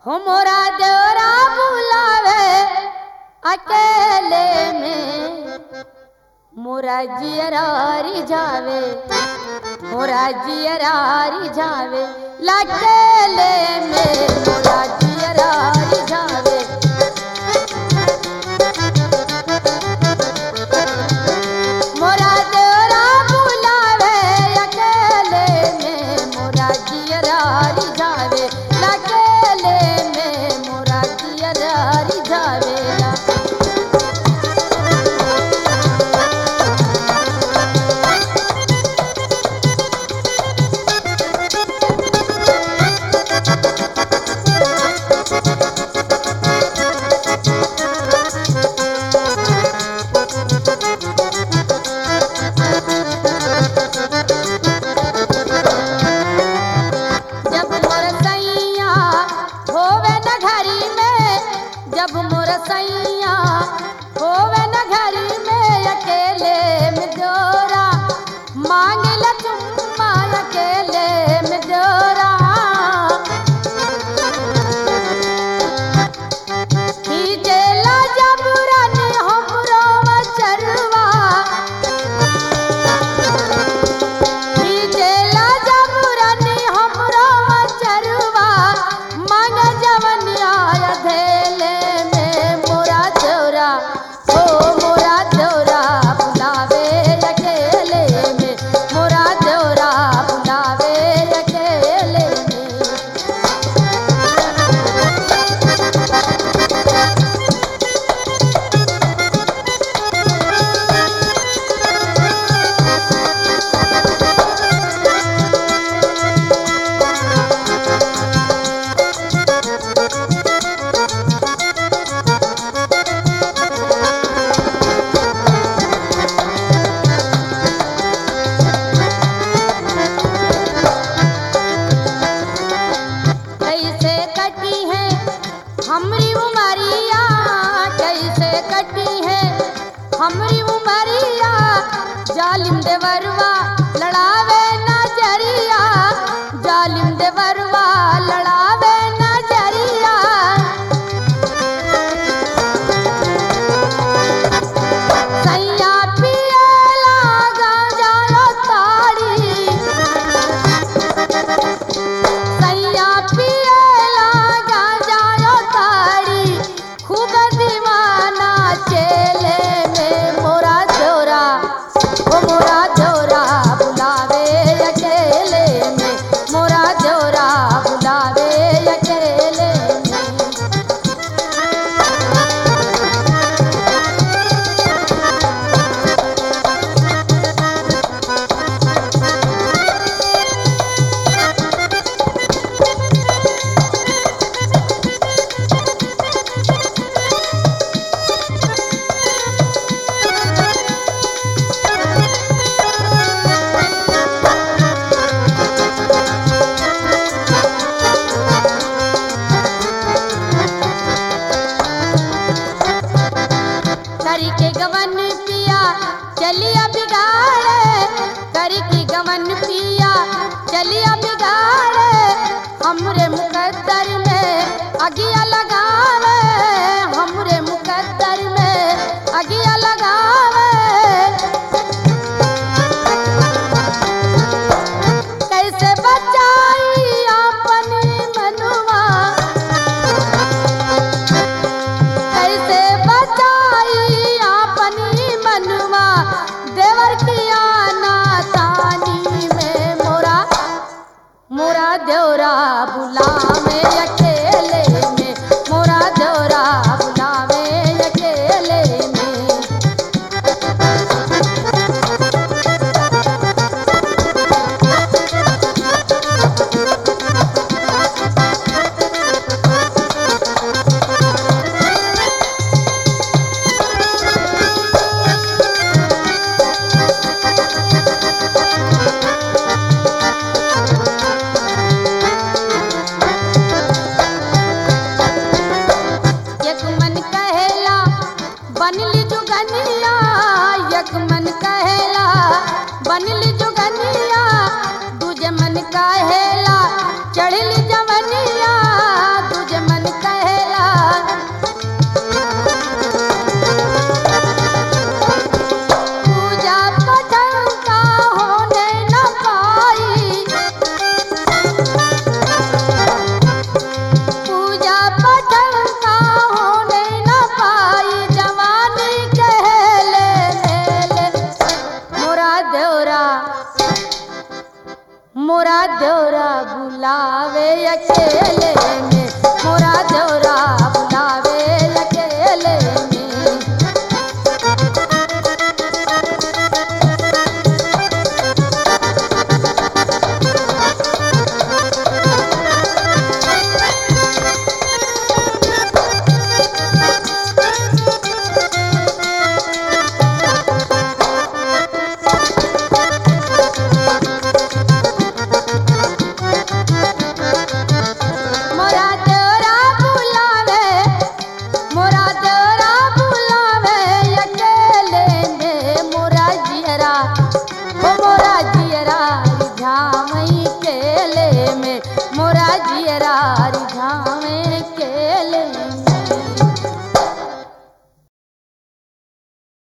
हो मोरा देवरा बुलावे अकेले में मोरा जियरारी जावे मोरा जियरारी जावे लकेले में मोरा जियरारी जावे मोरा देवरा बुलावे अकेले में मोरा जियरारी जावे लकेले में मोरा जियरारी जावेला जब मोर सैया होवे न घरी में जब मोर सैया होवे न घरी में अकेले में जोरा मांगल चुम्मा अकेले में जोरा खींचेला जबरन हमरो चरवा खींचेला जबरनी हमरो चरवा मन जवनिया धेले में मोरा चौरा ओ मोरा चौरा बुलावे अकेले में मोरा चौरा बुलावे अकेले में कैसे कटी है हमरी उमरिया कैसे कटी है हमरी उमरिया जालिम देवरवा लड़ावे नजरिया जालिम देवरवा लड़ावे नजरिया सैया पियला गांजा ताड़ी सैया पियला गांजा ताड़ी खूब दीवाना चेले में मोरा चोरा ओ मोरा चोरा बुलावे अकेले में मोरा चोरा बुलावे अकेले में करी के गवन पिया चलिया बिगाड़े करी के गवन पिया चलिया बिगाड़े हमरे मुकद्दर में अगिया